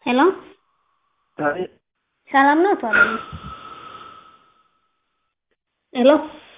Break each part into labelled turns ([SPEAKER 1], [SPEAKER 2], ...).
[SPEAKER 1] ሄሎ ሰላም ነው አቶ አለሙ? ሄሎ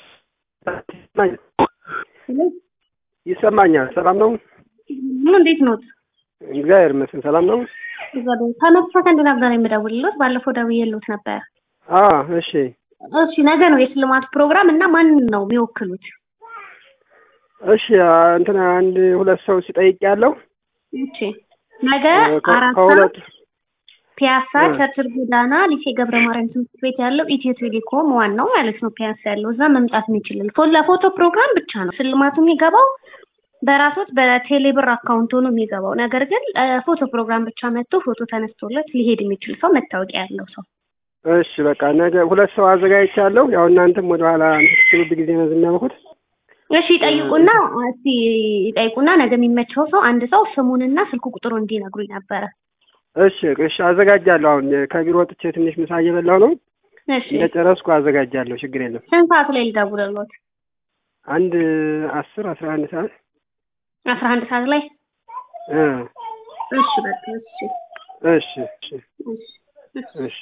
[SPEAKER 1] ሄሎ
[SPEAKER 2] ይሰማኛል። ሰላም ነው?
[SPEAKER 1] ምን እንዴት ኖት?
[SPEAKER 2] እግዚአብሔር ይመስገን ሰላም ነው።
[SPEAKER 1] ከመቶ ሰከንድ ነበር የምደውልሎት። ባለፈው ደውዬሎት ነበር።
[SPEAKER 2] አ እሺ
[SPEAKER 1] እሺ ነገ ነው የሽልማት ፕሮግራም እና ማንን ነው የሚወክሉት?
[SPEAKER 2] እሺ እንትን አንድ ሁለት ሰው ሲጠይቅ ያለው
[SPEAKER 1] እሺ ነገ አራት ሰዓት
[SPEAKER 2] ከሁለት
[SPEAKER 1] ፒያሳ ቸርችል ጎዳና ሊሴ ገብረ ማርያም ትምህርት ቤት ያለው ኢትዮ ቴሌኮም ዋናው ማለት ነው ፒያሳ ያለው እዛ መምጣት የሚችላል። ፎ ለፎቶ ፕሮግራም ብቻ ነው ሽልማቱ የሚገባው በራሶት በቴሌብር አካውንት ሆኖ የሚገባው። ነገር ግን ፎቶ ፕሮግራም ብቻ መጥቶ ፎቶ ተነስቶለት ሊሄድ የሚችል ሰው መታወቂያ ያለው ሰው
[SPEAKER 2] እሺ በቃ ነገ ሁለት ሰው አዘጋጅቻለሁ። ያው እናንተም ወደኋላ ትብብ ጊዜ ነው ዝናመኩት
[SPEAKER 1] እሺ ይጠይቁና እስቲ ይጠይቁና ነገ የሚመቸው ሰው አንድ ሰው ስሙንና ስልክ ቁጥሩ እንዲነግሩኝ ነበረ።
[SPEAKER 2] እሺ እሺ አዘጋጃለሁ። አሁን ከቢሮ ወጥቼ ትንሽ ምሳ እየበላሁ ነው።
[SPEAKER 1] እሺ
[SPEAKER 2] እንደጨረስኩ አዘጋጃለሁ። ችግር የለም።
[SPEAKER 1] ስንት ሰዓት ላይ ልደውልልዎት?
[SPEAKER 2] አንድ አስር አስራ አንድ ሰዓት
[SPEAKER 1] አስራ አንድ ሰዓት ላይ
[SPEAKER 2] እ
[SPEAKER 1] እሺ በቃ እሺ
[SPEAKER 2] እሺ እሺ
[SPEAKER 1] እሺ
[SPEAKER 2] እሺ